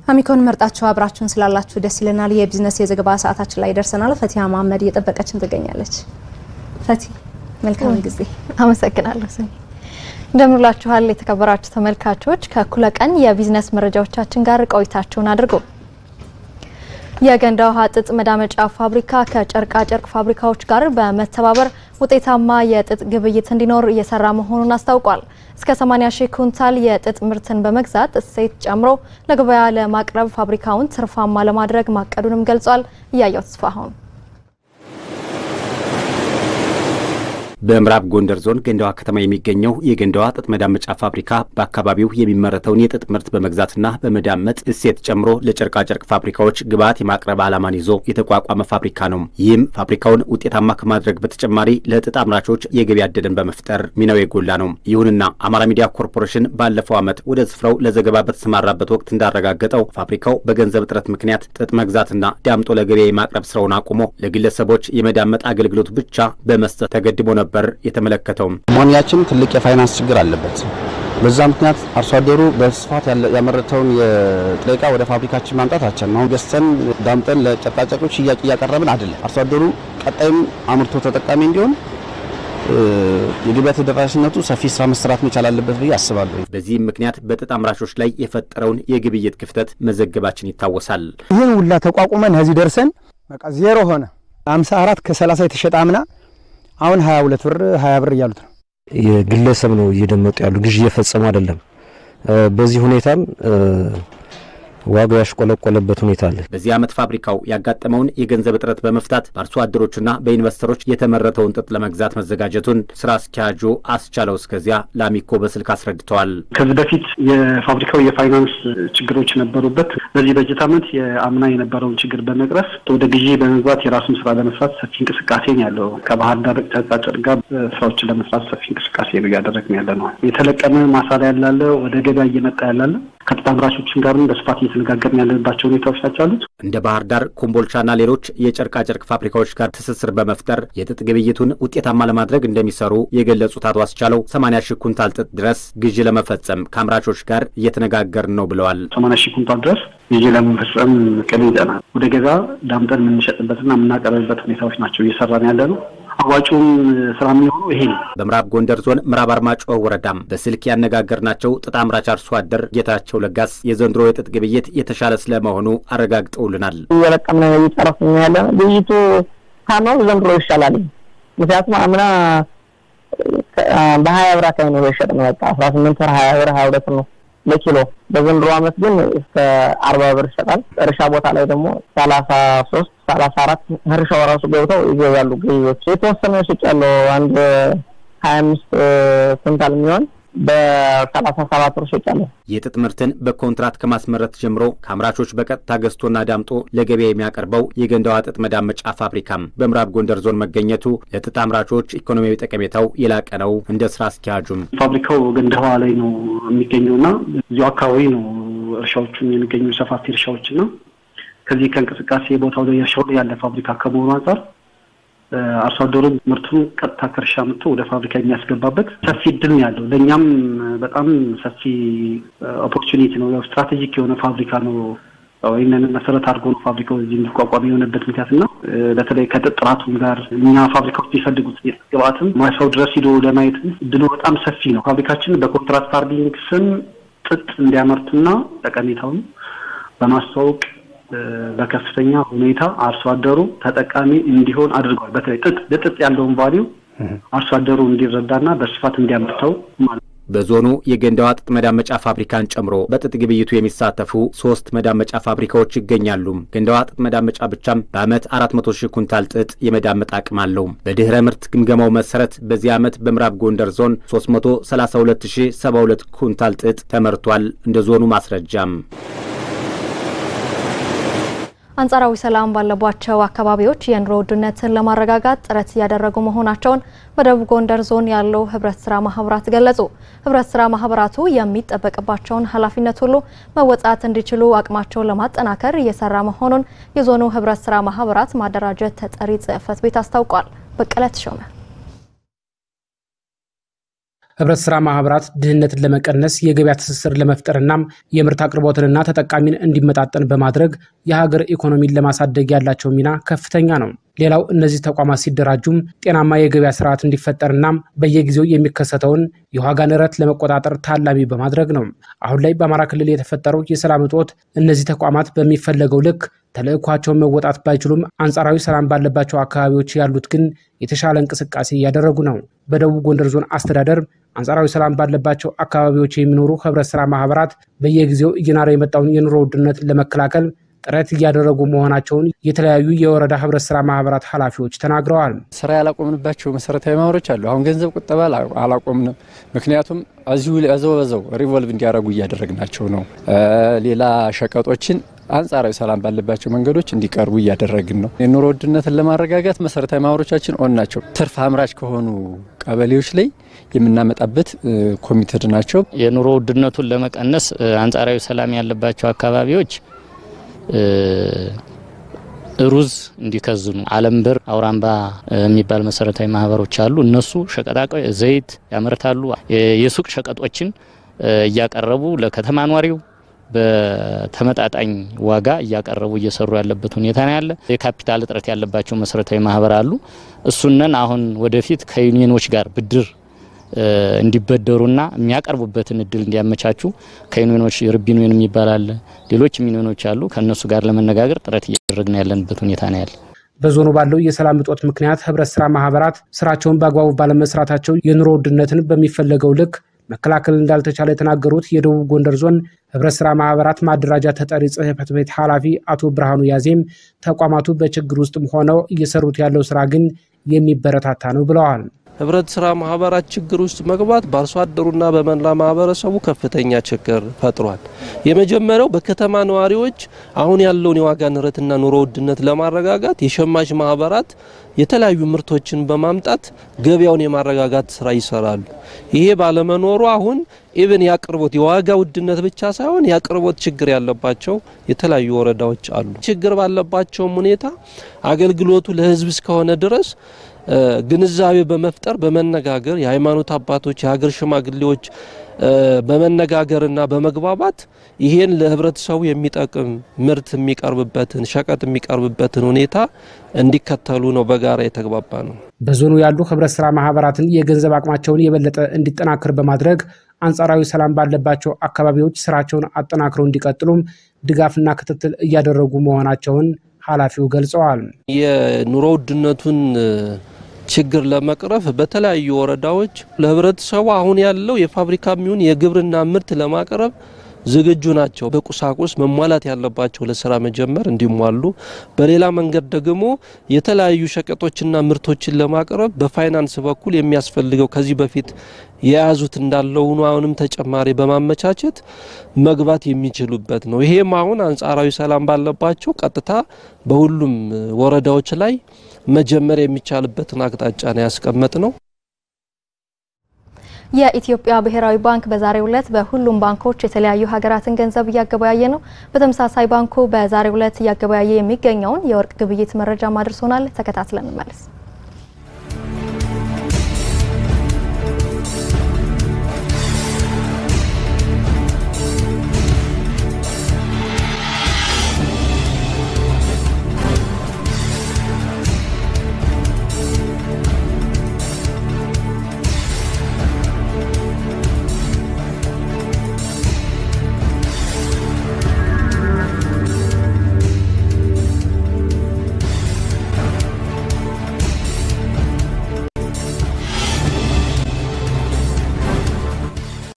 አሚኮን መርጣችሁ አብራችሁን ስላላችሁ ደስ ይለናል። የቢዝነስ የዘገባ ሰዓታችን ላይ ደርሰናል። ፈቲያ መሀመድ እየጠበቀችን ትገኛለች። ፈቲ መልካም ጊዜ። አመሰግናለሁ ስሚ እንደምንላችኋል የተከበራችሁ ተመልካቾች ከእኩለ ቀን የቢዝነስ መረጃዎቻችን ጋር ቆይታችሁን አድርጉ። የገንዳ ውሃ ጥጥ መዳመጫ ፋብሪካ ከጨርቃ ጨርቅ ፋብሪካዎች ጋር በመተባበር ውጤታማ የጥጥ ግብይት እንዲኖር እየሰራ መሆኑን አስታውቋል። እስከ 80 ሺህ ኩንታል የጥጥ ምርትን በመግዛት እሴት ጨምሮ ለገበያ ለማቅረብ ፋብሪካውን ትርፋማ ለማድረግ ማቀዱንም ገልጿል። እያየው ተስፋሁን በምዕራብ ጎንደር ዞን ገንዳዋ ከተማ የሚገኘው የገንዳዋ ጥጥ መዳመጫ ፋብሪካ በአካባቢው የሚመረተውን የጥጥ ምርት በመግዛትና በመዳመጥ እሴት ጨምሮ ለጨርቃጨርቅ ፋብሪካዎች ግብዓት የማቅረብ ዓላማን ይዞ የተቋቋመ ፋብሪካ ነው። ይህም ፋብሪካውን ውጤታማ ከማድረግ በተጨማሪ ለጥጥ አምራቾች የገበያ ዕድልን በመፍጠር ሚናው የጎላ ነው። ይሁንና አማራ ሚዲያ ኮርፖሬሽን ባለፈው ዓመት ወደ ስፍራው ለዘገባ በተሰማራበት ወቅት እንዳረጋገጠው ፋብሪካው በገንዘብ እጥረት ምክንያት ጥጥ መግዛትና ዳምጦ ለገበያ የማቅረብ ስራውን አቁሞ ለግለሰቦች የመዳመጥ አገልግሎት ብቻ በመስጠት ተገድቦ ነበር የተመለከተው። ሞኒያችን ትልቅ የፋይናንስ ችግር አለበት። በዛ ምክንያት አርሶ አደሩ በስፋት ያመረተውን የጥሬ ዕቃ ወደ ፋብሪካችን ማምጣት አልቻልንም። አሁን ገዝተን ዳምጠን ለጨርቃጨርቆች ሽያጭ እያቀረብን አይደለም። አርሶ አደሩ ቀጣይም አምርቶ ተጠቃሚ እንዲሆን የገበያ ተደራሽነቱ ሰፊ ስራ መሰራት መቻል አለበት ብዬ አስባለሁ። በዚህም ምክንያት በጥጥ አምራቾች ላይ የፈጠረውን የግብይት ክፍተት መዘገባችን ይታወሳል። ይህን ሁላ ተቋቁመን እዚህ ደርሰን በቃ ዜሮ ሆነ። 54 ከ30 የተሸጠ አምና አሁን 22 ብር 20 ብር እያሉት ነው። የግለሰብ ነው እየደመጡ ያሉ ግዥ እየፈጸሙ አይደለም። በዚህ ሁኔታም ዋጋው ያሽቆለቆለበት ሁኔታ አለ። በዚህ ዓመት ፋብሪካው ያጋጠመውን የገንዘብ እጥረት በመፍታት በአርሶ አደሮችና በኢንቨስተሮች የተመረተውን ጥጥ ለመግዛት መዘጋጀቱን ስራ አስኪያጁ አስቻለው እስከዚያ ለአሚኮ በስልክ አስረድተዋል። ከዚህ በፊት የፋብሪካው የፋይናንስ ችግሮች ነበሩበት። በዚህ በጀት ዓመት የአምና የነበረውን ችግር በመቅረፍ ወደ ግዢ በመግባት የራሱን ስራ ለመስራት ሰፊ እንቅስቃሴ ነው ያለው። ከባህር ዳር ጨርቃጨርቅ ጋር ስራዎችን ለመስራት ሰፊ እንቅስቃሴ እያደረግን ያለ ነው። የተለቀመ ማሳ ላይ ያላለ ወደ ገበያ እየመጣ ያላለ ከጥጥ አምራቾችን ጋርም በስፋት እየተነጋገርን ያለባቸው ሁኔታዎች ናቸው ያሉት። እንደ ባህር ዳር፣ ኮምቦልቻና ሌሎች የጨርቃጨርቅ ፋብሪካዎች ጋር ትስስር በመፍጠር የጥጥ ግብይቱን ውጤታማ ለማድረግ እንደሚሰሩ የገለጹት አቶ አስቻለው 80 ሺህ ኩንታል ጥጥ ድረስ ግዢ ለመፈጸም ከአምራቾች ጋር እየተነጋገርን ነው ብለዋል። 80 ሺህ ኩንታል ድረስ ግዢ ለመፈጸም ቅድ ይዘናል። ወደ ገበያ ዳምጠን የምንሸጥበትና የምናቀርብበት ሁኔታዎች ናቸው እየሰራን ያለ ነው። አዋጩም ስራ የሚሆነው ይሄ ነው። በምዕራብ ጎንደር ዞን ምዕራብ አርማጭሆ ወረዳም በስልክ ያነጋገርናቸው ጥጥ አምራች አርሶ አደር ጌታቸው ለጋስ የዘንድሮ የጥጥ ግብይት የተሻለ ስለመሆኑ አረጋግጠውልናል። እየለቀምነ ነው እየጨረስን ያለ ግብይቱ ካማው ዘንድሮ ይሻላል። ምክንያቱም አምና በሀያ ብር አካባቢ ነው የሸጥ ነው በቃ አስራ ስምንት ብር ሀያ ብር ሀያ ሁለት ነው ለኪሎ። በዘንድሮ ዓመት ግን እስከ አርባ ብር ይሸጣል። እርሻ ቦታ ላይ ደግሞ ሰላሳ ሶስት ሰላሳ አራት እርሻው ራሱ ገብተው ይገዛሉ ገዢዎች። የተወሰነ ሽጭ ያለው አንድ ሀያ አምስት ኩንታል የሚሆን በሰላሳ ሰባት ብር ሽጫለሁ። የጥጥ ምርትን በኮንትራት ከማስመረት ጀምሮ ከአምራቾች በቀጥታ ገዝቶና ዳምጦ ለገበያ የሚያቀርበው የገንዳዋ ጥጥ መዳመጫ ፋብሪካም በምዕራብ ጎንደር ዞን መገኘቱ ለጥጥ አምራቾች ኢኮኖሚያዊ ጠቀሜታው የላቀ ነው። እንደ ስራ አስኪያጁም ፋብሪካው ገንዳዋ ላይ ነው የሚገኘውና እዚሁ አካባቢ ነው እርሻዎቹም የሚገኙ ሰፋፊ እርሻዎችና ከዚህ ከእንቅስቃሴ ቦታው ላይ እርሻው ላይ ያለ ፋብሪካ ከመሆኑ አንጻር አርሶ አደሩ ምርቱን ቀጥታ ከእርሻ መጥቶ ወደ ፋብሪካ የሚያስገባበት ሰፊ እድል ነው ያለው። ለእኛም በጣም ሰፊ ኦፖርቹኒቲ ነው። ያው ስትራቴጂክ የሆነ ፋብሪካ ነው። ይህንን መሰረት አድርጎ ነው ፋብሪካው እዚህ እንዲቋቋም የሆነበት ምክንያት እና በተለይ ከጥጥ ጥራቱም ጋር እኛ ፋብሪካዎች የሚፈልጉት ግብአትም ማሳው ድረስ ሂዶ ለማየት እድሉ በጣም ሰፊ ነው። ፋብሪካችን በኮንትራክት ፋርሚንግ ስም ጥጥ እንዲያመርትና ጠቀሜታውን በማስተዋወቅ በከፍተኛ ሁኔታ አርሶ አደሩ ተጠቃሚ እንዲሆን አድርጓል። በተለይ ጥጥ ለጥጥ ያለውን ቫሊዩ አርሶ አደሩ እንዲረዳና በስፋት እንዲያመርተው ማለት ነው። በዞኑ የገንዳዋ ጥጥ መዳመጫ ፋብሪካን ጨምሮ በጥጥ ግብይቱ የሚሳተፉ ሶስት መዳመጫ ፋብሪካዎች ይገኛሉ። ገንዳዋ ጥጥ መዳመጫ ብቻም በዓመት አራት መቶ ሺህ ኩንታል ጥጥ የመዳመጥ አቅም አለው። በድህረ ምርት ግምገማው መሰረት በዚህ ዓመት በምዕራብ ጎንደር ዞን 332 ሺህ 72 ኩንታል ጥጥ ተመርቷል። እንደ ዞኑ ማስረጃም አንጻራዊ ሰላም ባለባቸው አካባቢዎች የኑሮ ውድነትን ለማረጋጋት ጥረት እያደረጉ መሆናቸውን በደቡብ ጎንደር ዞን ያለው ህብረት ስራ ማህበራት ገለጹ። ህብረት ስራ ማህበራቱ የሚጠበቅባቸውን ኃላፊነት ሁሉ መወጣት እንዲችሉ አቅማቸውን ለማጠናከር እየሰራ መሆኑን የዞኑ ህብረት ስራ ማህበራት ማደራጀት ተጠሪ ጽህፈት ቤት አስታውቋል። በቀለ ተሾመ ህብረት ስራ ማህበራት ድህነትን ለመቀነስ የገበያ ትስስር ለመፍጠርና የምርት አቅርቦትንና ተጠቃሚን እንዲመጣጠን በማድረግ የሀገር ኢኮኖሚን ለማሳደግ ያላቸው ሚና ከፍተኛ ነው። ሌላው እነዚህ ተቋማት ሲደራጁም ጤናማ የገበያ ስርዓት እንዲፈጠርና በየጊዜው የሚከሰተውን የዋጋ ንረት ለመቆጣጠር ታላሚ በማድረግ ነው። አሁን ላይ በአማራ ክልል የተፈጠረው የሰላም እጦት እነዚህ ተቋማት በሚፈለገው ልክ ተልዕኳቸውን መወጣት ባይችሉም አንጻራዊ ሰላም ባለባቸው አካባቢዎች ያሉት ግን የተሻለ እንቅስቃሴ እያደረጉ ነው። በደቡብ ጎንደር ዞን አስተዳደር አንጻራዊ ሰላም ባለባቸው አካባቢዎች የሚኖሩ ህብረት ስራ ማህበራት በየጊዜው እየናረ የመጣውን የኑሮ ውድነት ለመከላከል ጥረት እያደረጉ መሆናቸውን የተለያዩ የወረዳ ህብረት ስራ ማህበራት ኃላፊዎች ተናግረዋል። ስራ ያላቆምንባቸው መሰረታዊ ማህበሮች አሉ። አሁን ገንዘብ ቁጠባ አላቆምንም። ምክንያቱም እዚሁ እዘው በዘው ሪቮልቭ እንዲያደርጉ እያደረግናቸው ነው። ሌላ ሸቀጦችን አንጻራዊ ሰላም ባለባቸው መንገዶች እንዲቀርቡ እያደረግን ነው። የኑሮ ውድነትን ለማረጋጋት መሰረታዊ ማህበሮቻችን ኦን ናቸው። ትርፍ አምራች ከሆኑ ቀበሌዎች ላይ የምናመጣበት ኮሚትድ ናቸው። የኑሮ ውድነቱን ለመቀነስ አንጻራዊ ሰላም ያለባቸው አካባቢዎች ሩዝ እንዲከዝኑ አለም ብር አውራምባ የሚባል መሰረታዊ ማህበሮች አሉ። እነሱ ሸቀጣ ዘይት ያመርታሉ። የሱቅ ሸቀጦችን እያቀረቡ ለከተማ ኗሪው በተመጣጣኝ ዋጋ እያቀረቡ እየሰሩ ያለበት ሁኔታ ነው ያለ። የካፒታል እጥረት ያለባቸው መሰረታዊ ማህበር አሉ። እሱነን አሁን ወደፊት ከዩኒየኖች ጋር ብድር እንዲበደሩና የሚያቀርቡበትን እድል እንዲያመቻቹ ከዩኒዮኖች ርቢን ዩኒየን የሚባል አለ፣ ሌሎች ዩኒዮኖች አሉ። ከእነሱ ጋር ለመነጋገር ጥረት እያደረግን ያለንበት ሁኔታ ነው ያለ። በዞኑ ባለው የሰላም እጦት ምክንያት ህብረት ስራ ማህበራት ስራቸውን በአግባቡ ባለመስራታቸው የኑሮ ውድነትን በሚፈለገው ልክ መከላከል እንዳልተቻለ የተናገሩት የደቡብ ጎንደር ዞን ህብረት ስራ ማህበራት ማደራጃ ተጠሪ ጽህፈት ቤት ኃላፊ አቶ ብርሃኑ ያዜም ተቋማቱ በችግር ውስጥም ሆነው እየሰሩት ያለው ስራ ግን የሚበረታታ ነው ብለዋል። ህብረት ስራ ማህበራት ችግር ውስጥ መግባት በአርሶ አደሩና በመላ ማህበረሰቡ ከፍተኛ ችግር ፈጥሯል። የመጀመሪያው በከተማ ነዋሪዎች አሁን ያለውን የዋጋ ንረትና ኑሮ ውድነት ለማረጋጋት የሸማች ማህበራት የተለያዩ ምርቶችን በማምጣት ገበያውን የማረጋጋት ስራ ይሰራሉ። ይሄ ባለመኖሩ አሁን ኢብን የአቅርቦት የዋጋ ውድነት ብቻ ሳይሆን የአቅርቦት ችግር ያለባቸው የተለያዩ ወረዳዎች አሉ። ችግር ባለባቸውም ሁኔታ አገልግሎቱ ለህዝብ እስከሆነ ድረስ ግንዛቤ በመፍጠር በመነጋገር የሃይማኖት አባቶች፣ የሀገር ሽማግሌዎች በመነጋገርና በመግባባት ይሄን ለህብረተሰቡ የሚጠቅም ምርት የሚቀርብበትን ሸቀጥ የሚቀርብበትን ሁኔታ እንዲከተሉ ነው በጋራ የተግባባ ነው። በዞኑ ያሉ ህብረት ስራ ማህበራትን የገንዘብ አቅማቸውን የበለጠ እንዲጠናክር በማድረግ አንጻራዊ ሰላም ባለባቸው አካባቢዎች ስራቸውን አጠናክረው እንዲቀጥሉም ድጋፍና ክትትል እያደረጉ መሆናቸውን ኃላፊው ገልጸዋል። የኑሮ ውድነቱን ችግር ለመቅረፍ በተለያዩ ወረዳዎች ለህብረተሰቡ አሁን ያለው የፋብሪካ የሚሆን የግብርና ምርት ለማቅረብ ዝግጁ ናቸው። በቁሳቁስ መሟላት ያለባቸው ለስራ መጀመር እንዲሟሉ፣ በሌላ መንገድ ደግሞ የተለያዩ ሸቀጦችና ምርቶችን ለማቅረብ በፋይናንስ በኩል የሚያስፈልገው ከዚህ በፊት የያዙት እንዳለው ሆኖ አሁንም ተጨማሪ በማመቻቸት መግባት የሚችሉበት ነው። ይሄም አሁን አንጻራዊ ሰላም ባለባቸው ቀጥታ በሁሉም ወረዳዎች ላይ መጀመር የሚቻልበትን አቅጣጫ ነው ያስቀመጥ ነው። የኢትዮጵያ ብሔራዊ ባንክ በዛሬው ዕለት በሁሉም ባንኮች የተለያዩ ሀገራትን ገንዘብ እያገበያየ ነው። በተመሳሳይ ባንኩ በዛሬው ዕለት እያገበያየ የሚገኘውን የወርቅ ግብይት መረጃ ማድርሶናል። ተከታትለን እንመለስ።